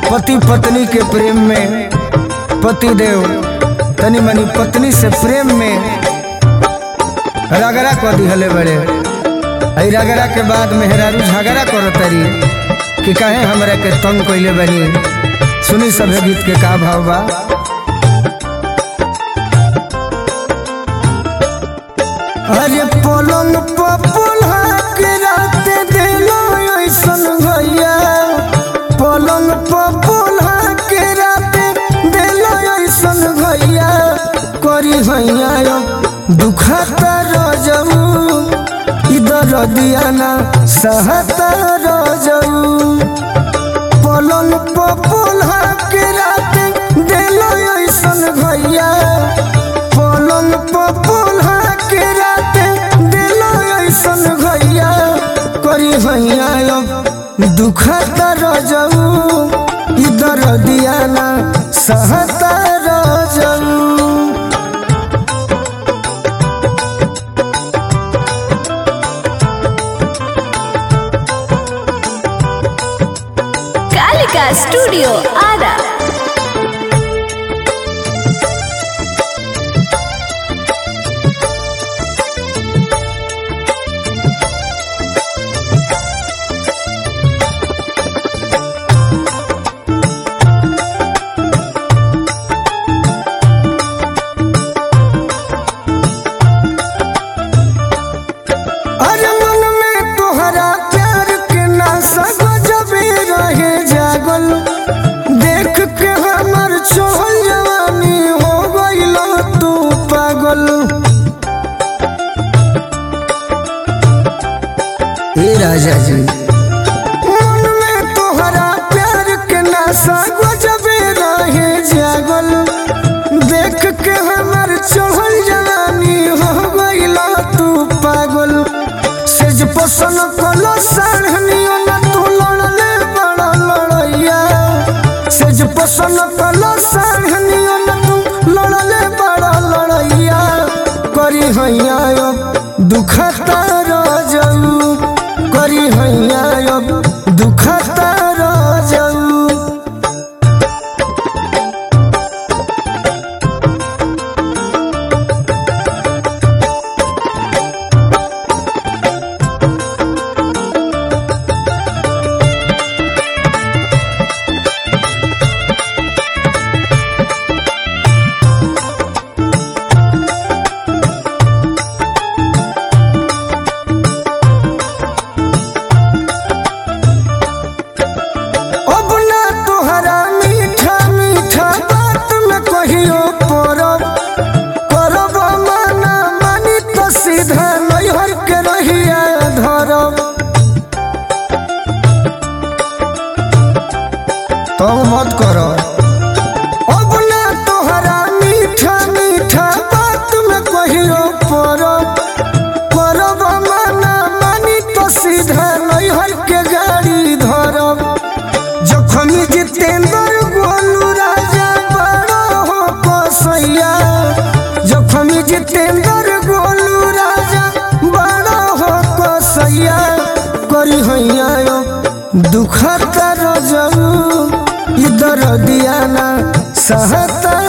पति पत्नी के प्रेम में पति देव तनी मनी पत्नी से प्रेम में रगड़ा क दिहले बड़े आई रगड़ा के बाद मेहरारू झगड़ा करो तरी कि कहे हमरा के तंग कैले बनी सुनी सभे गीत के का भाव बा अरे पलंग पपुल्हा के रात दिलो ऐसन भैया पलंग पपुल्हा के रात दिलो ऐसन भैया करी भैया दुखता रजऊ इधर दियाना सहता रजऊ पलंग पपुल्हा के रात दिलो ऐसन भैया पलंग पपुल्हा के रात दिलो ऐसन भैया करी भैया अब दुखता रजऊ इधर दियाना सहता रजऊ कालिका स्टूडियो आरा अरे मन में तोहरा प्यार के नासा गजबे रहे जागल देख के हमर छोल जवानी हो गइल तू पागल ए राजा जी मन में तोहरा प्यार के नासा गजबे रहे जागल देख के हमर चढ़ल जवानी हो गइल तू पागल सेज पसन कलो साढ़नियो न तू लड़ले बड़ा लड़ैया सेज पसन कलो साढ़नियो न तू लड़ले बड़ा लड़ैया करी हैया अब दुखता रजऊ करी हैया अब दुखता रजऊ अब ना तोहरा मीठा मीठा बात में कहियो परब करब माना मानी तो सीधा नैहर के रहिया धरब तब मत कर अब ना तोहरा मीठा मीठा बात में कहियो परब करब माना मानी तो सीधा नैहर के गाड़ी धरब जखमी जितेंद्र गोलू राजा बड़ा हो कसैया जखमी जितेंद्र गोलू राजा बड़ा हो कसैया करी हैया यो दुखता रजऊ इधर दियाना सहता